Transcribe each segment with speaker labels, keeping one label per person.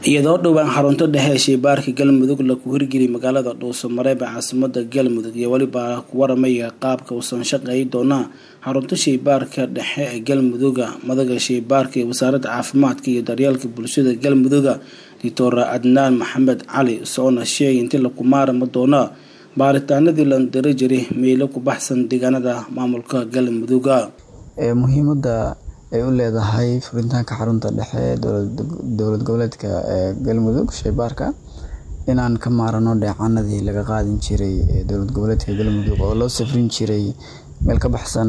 Speaker 1: iyadoo dhowaan xarunto dhexe ee shaybaarka galmudug lagu hirgeliyay magaalada dhuuso mareeb ee caasimada galmudug iyo weliba ku waramaya qaabka uusan shaqeey doonaa xarunta shaybaarka dhexe ee galmuduga madaga shaybaarka ee wasaaradda caafimaadka iyo daryeelka bulshada galmuduga doctor adnaan maxamed cali soona sheegay intii laku maarama doona baaritaanadii la diri jiray meelo ku baxsan deegaanada maamulka galmuduga
Speaker 2: muhiimada ay u leedahay furitaanka xarunta dhexe dowlad goboleedka galmudug shaybaarka inaan ka maarano dheecanadii laga qaadin jiray dowlad goboleedka galmudug oo loo safrin jiray meel ka baxsan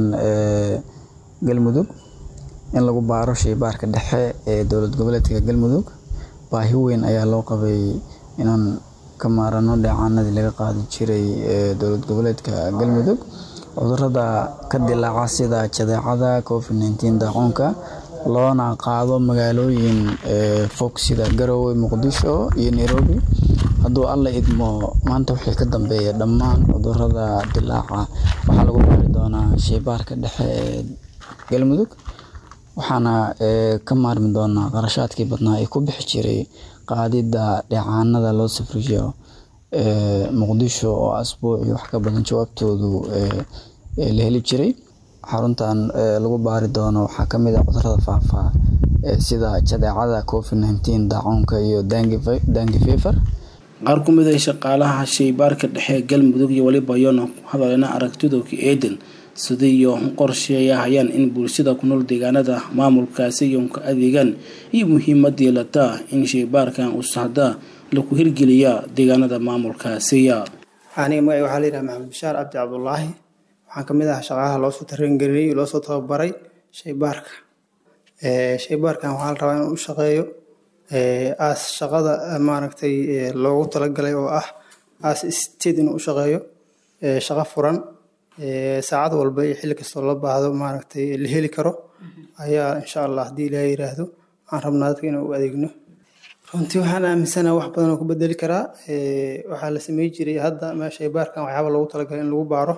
Speaker 2: galmudug in lagu baaro shaybaarka dhexe ee dowlad goboleedka galmudug baahi weyn ayaa loo qabay inaan ka maarano dheecanadii laga qaadi jiray dowlad goboleedka galmudug cudurada ka dilaaca sida jadeecada covid nteen daacuunka loona qaado magaalooyin fog sida garowe muqdisho iyo nairobi hadduu alla idmo maanta wixii ka dambeeya dhammaan cudurada dilaaca waxaa lagu baari doonaa shaybaarka dhexe ee galmudug waxaana ka maarmi doonaa qarashaadkii badnaa ee ku bixi jiray qaadida dheecaanada loo safriyo muqdisho oo asbuuci wax ka badan jawaabtoodu la heli jiray xaruntan lagu baari doono waxaa kamid a cudurada faafa sida jadeecada covid nteen daacuunka iyo dangi fever
Speaker 1: qaar ku mid a shaqaalaha shaybaarka dhexe galmudug iyo weliba yoona ku hadalena aragtidooka eedan sidii iyo qorsheeyahayaan in bulshada ku nool deegaanada maamulkaasi yoonka adeegaan iyo muhiimadii lataa in shaybaarkan uu sahdaa lagu hirgeliya deegaanada maamulkaasiya
Speaker 3: aniga magaci waxaa layidhaha maxamed bashaar cabdi cabdulaahi waxaan kamid ah shaqaalaha loosoo tarangeliyey loosoo tababaray shaybaarka shaybaarkan waxaa la rabaa inuu u shaqeeyo aas shaqada maaragtay loogu talagalay oo ah aas state inuu u shaqeeyo shaqo furan saacad walba iyo xilli kastoo la baahdo maaragtay la heli karo ayaa insha allah haddii ilaaha yiraahdo aan rabnaa dadka inaan u adeegno runtii waxaan aaminsanaha wax badan oo ku bedeli karaa waxaa la samey jiray hadda shaybaarkan waxyaaba loogu talagalay in lagu baaro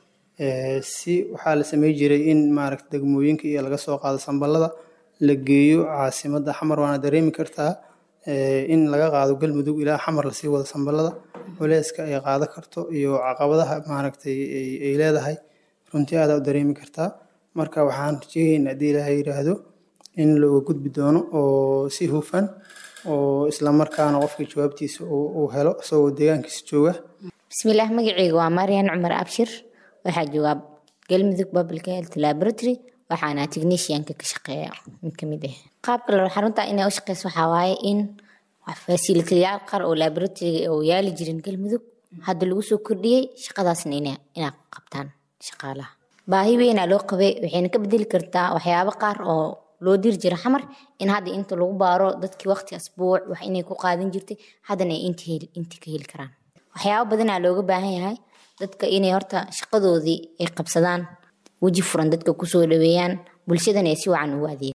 Speaker 3: si waxaa la samey jiray in maaragta degmooyinka iyo laga soo qaado sambalada la geeyo caasimada xamar waana dareemi kartaa in laga qaado galmudug ilaa xamar lasii wado sambalada culeyska ay qaado karto iyo caqabadaha maaragtay ay leedahay runtii aadaa u dareemi kartaa marka waxaan rajeegaynaa haddii ilaaha yiraahdo in looga gudbi doono oo si hufan oo islamarkaana qofka jawaabtiisa uu helo isagoo deegaankiisa jooga
Speaker 4: bismillaah magaceyga waa maryan cumar abshir waxaa joogaa galmudug public health laboratory waxaana technicianka ka shaqeeya mid kamid ah qaabka la xarunta inay u shaqeyso waxaa waaye in fasilitayaal qaar oo laboratoryga oo yaali jirin galmudug hadda lagu soo kordhiyey shaqadaasna inaa qabtaan shaqaalaha baahi weynaa loo qabay waxayna ka bedeli kartaa waxyaabo qaar oo loo diri jira xamar in hadda inta lagu baaro dadkii waqti asbuuc wax inay ku qaadan jirtay haddana ay inta ka heli karaan waxyaabo badanaa looga baahan yahay dadka inay horta shaqadoodii ay qabsadaan weji furan dadka kusoo dhaweeyaan bulshadana ay si wacan ugu adeegan